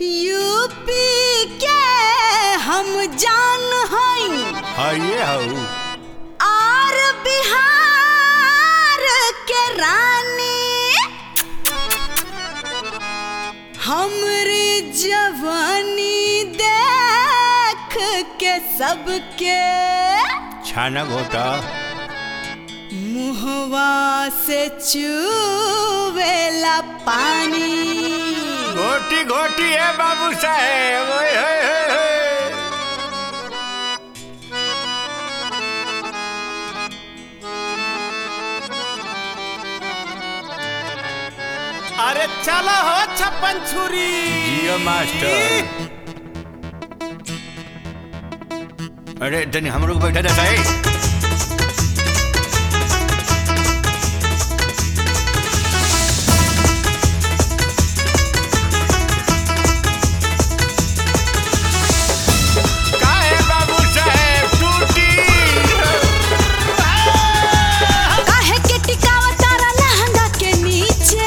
UP के हम जान हई हइये हऊ और बिहार के रानी हमरी जवानी देख के सबके छाना घोटा मुहवा से चूवेला पानी घोटी घोटी है बाबू साहेब ओए होए होए होए। अरे चलो हो छप्पन छुरी जियो मास्टर अरे तनी हमरो को बैठा देता है काहे बाबू साहेब टूटी काहे के टिकावा तारा लहंगा के नीचे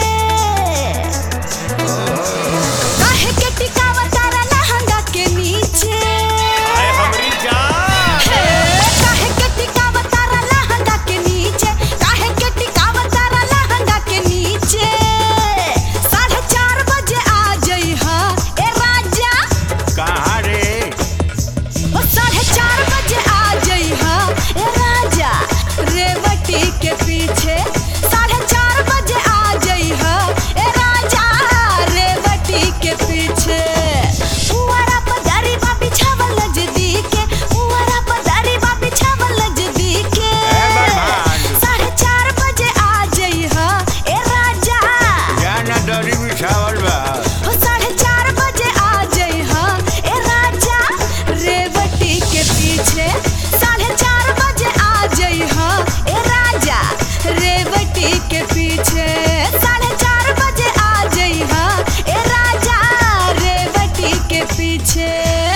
काहे के टिकावा तारा लहंगा के नीचे अरे हमरी जान हे, काहे के टिकावा तारा लहंगा के नीचे काहे के टिकावा तारा लहंगा के नीचे साढ़े चार बजे आ जइहा ए राजा कहाँ रे ओ साढ़े चार बजे आ जइहा ए राजा रेवती के पीछे साढ़े चार बजे आ जइहा ए राजा रेवती के पीछे पुआरा पदारी बा बिछावल नजदीके पुआरा पदारी बा बिछावल नजदीके ए बरमान। साढ़े चार बजे आ जइहा ए राजा जाना दरी बिछावल बा ओ साढ़े चार बजे आ जइहा ए राजा रेवती के पीछे साढ़े चार बजे आ जइहा ए राजा रेवती के पीछे साढ़े चार बजे आ जइहा ए राजा रेवती के पीछे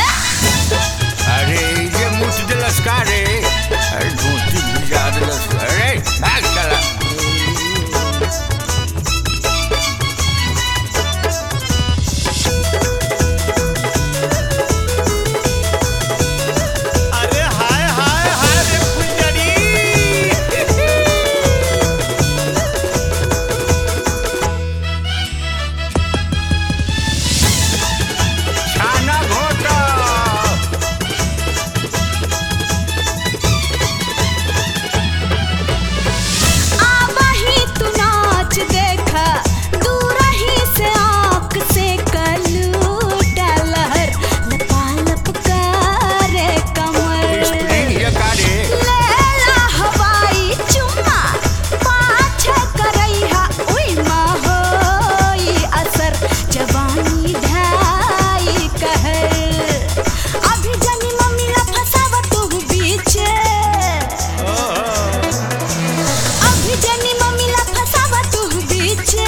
अरे ये मुठ दिलस का रे अरे धोती भिजा दिलस अरे भाग चला अरे हाय हाय हाय रे फुलझड़ी छाना घोटा आवाही तू नाच देखा दूर ही से आँख से कलूटा लहर लपालप करे कमर स्प्रिंग ये का रे लेला हवाई चुम्मा पाछे करैहा उई माँ होई असर जवानी ढाई कहर अभी जनी मम्मी ला फसावा तू बीचे अभी जनी मम्मी ला फसावा तू बीचे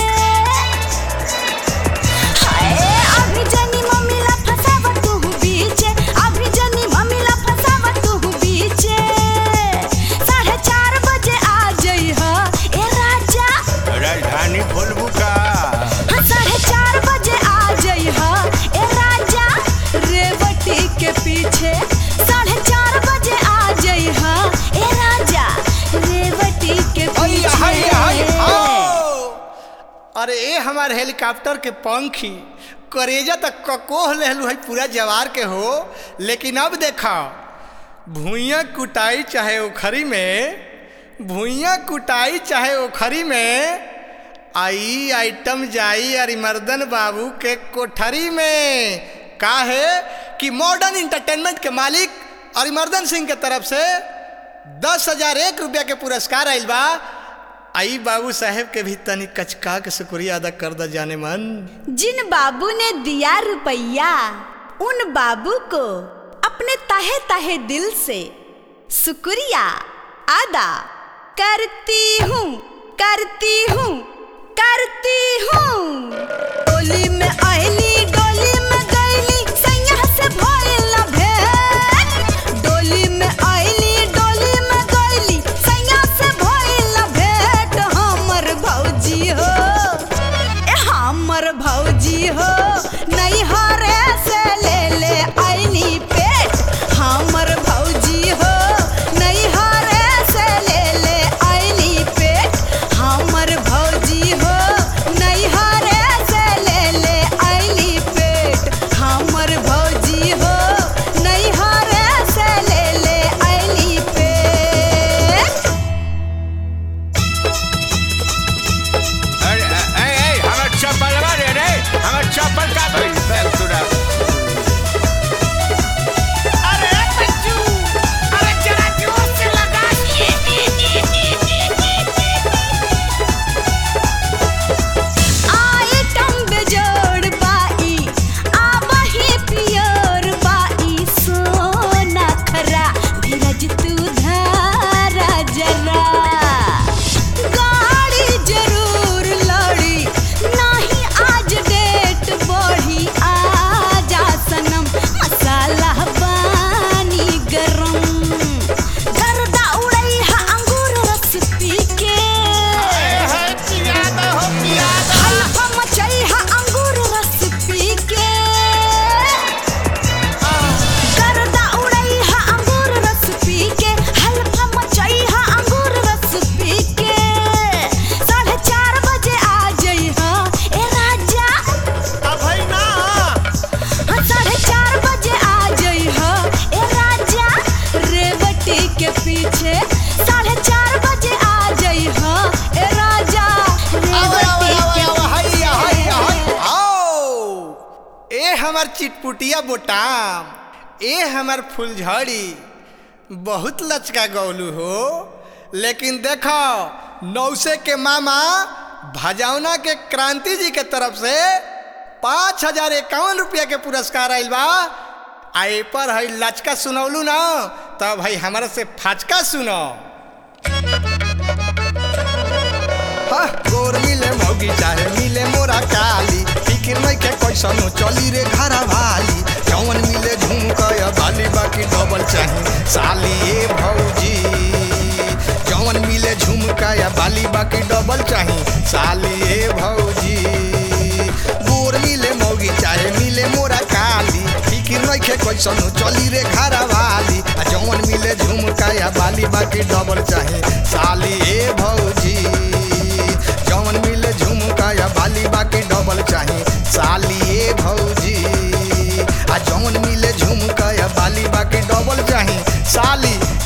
हाय अभी जनी मम्मी ला फसावा तू बीचे अभी जनी मम्मी ला फसावा तू बीचे साढ़े चार बजे आ जइहा ए राजा राजधानी फुलबू का हाँ, साढ़े चार बजे आ जइहा ए राजा रेवती के पीछे साढ़े चार बजे आ जइहा ए राजा रेवती के हैया, हैया, हैया, पीछे आओ। अरे ए हमार हेलीकॉप्टर के पंखी करेजा तक ककोह लेहलू है पूरा जवार के हो लेकिन अब देखा भूइया कुटाई चाहे उखरी में भूइया कुटाई चाहे उखरी में आई आइटम जाई अरिमर्दन बाबू के कोठरी में का है कि मॉडर्न इंटरटेनमेंट के मालिक अरिमर्दन सिंह के तरफ से दस हजार एक रुपया के पुरस्कार आइल बा आई बाबू साहेब के भी तनी कचका के शुक्रिया अदा कर द जाने मन जिन बाबू ने दिया रुपया उन बाबू को अपने तहे तहे दिल से शुक्रिया अदा करती हूँ करती हूँ करती हूँ डोली में आईली डोली में गईली सैया से भइल ना भेंट डोली में आईली डोली में गईली सैया से भइल ना भेंट हमर भौजी हो ए हमर भौजी हो नहीं हरे ए हमार चिटपुटिया बोटाम ए हमार फुलझड़ी बहुत लचका गौलू हो लेकिन देखो नौसे के मामा भजौना के क्रांति जी के तरफ से पाँच हजार इक्यावन रुपया के पुरस्कार आयल बा आ ए पर है लचका सुनौलू ना तब भाई हमारा से फाचका सुनो हाँ, गोर मिले मौगी चाहे मिले मोरा काली फिकिर नहीं के कैसनो चली रे घर भाली जौन मिले झुमकया बाली बाकी डबल चाही साली ए भौजी जौन मिले झुमकया बाली बाकी डबल चाही साली ए भौजी गोर मिले मौगी चाहे मिले मोरा काली फिकिर नहीं के कैसनो चली रे घर भाली आ जौन मिले झुमकया बाली बाकी डबल चाही साली ए भौजी जौन मिले झुमका या बाली बाकी डबल चाही साली ए भौजी आ जौन मिले झुमका या बाली बाकी डबल चाही साली